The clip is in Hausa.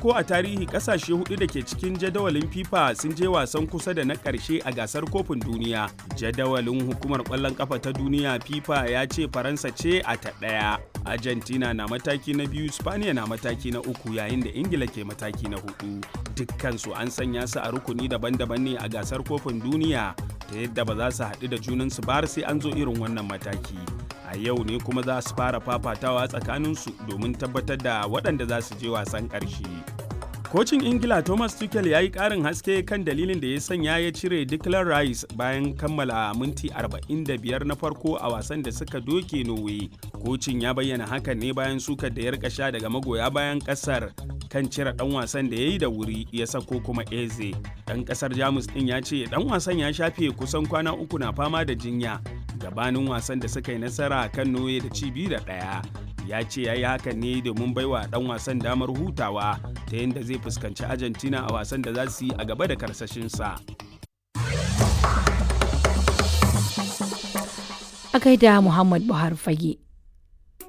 farko a tarihi kasashe hudu da ke cikin jadawalin FIFA sun je wasan kusa da na ƙarshe a gasar kofin duniya. Jadawalin hukumar ƙwallon kafa ta duniya FIFA ya ce Faransa ce a ta ɗaya. Argentina na mataki na biyu, Spaniya na mataki na uku yayin da Ingila ke mataki na hudu. Dukkansu an sanya su a rukuni daban-daban ne a gasar kofin duniya ta yadda ba za su haɗu da junansu ba har sai an zo irin wannan mataki. a yau ne kuma za su fara fafatawa tsakaninsu domin tabbatar da waɗanda za su je wasan ƙarshe. Kocin Ingila Thomas Tuchel ya yi ƙarin haske kan dalilin da ya sanya ya cire Declan Rice bayan kammala minti 45 na farko a wasan da suka doke Norway. Kocin ya bayyana hakan ne bayan sukar da ya rika sha daga magoya bayan ƙasar kan cire ɗan wasan da ya yi da wuri ya sako kuma Eze. Ɗan ƙasar Jamus ɗin ya ce ɗan wasan ya shafe kusan kwana uku na fama da jinya gabanin wasan da suka yi nasara kan noye da ci biyu da ɗaya ya ce ya yi hakan ne domin baiwa ɗan wasan damar hutawa ta yadda zai fuskanci argentina a wasan da za su yi a gaba da karsashinsa a gaida muhammad buhari fage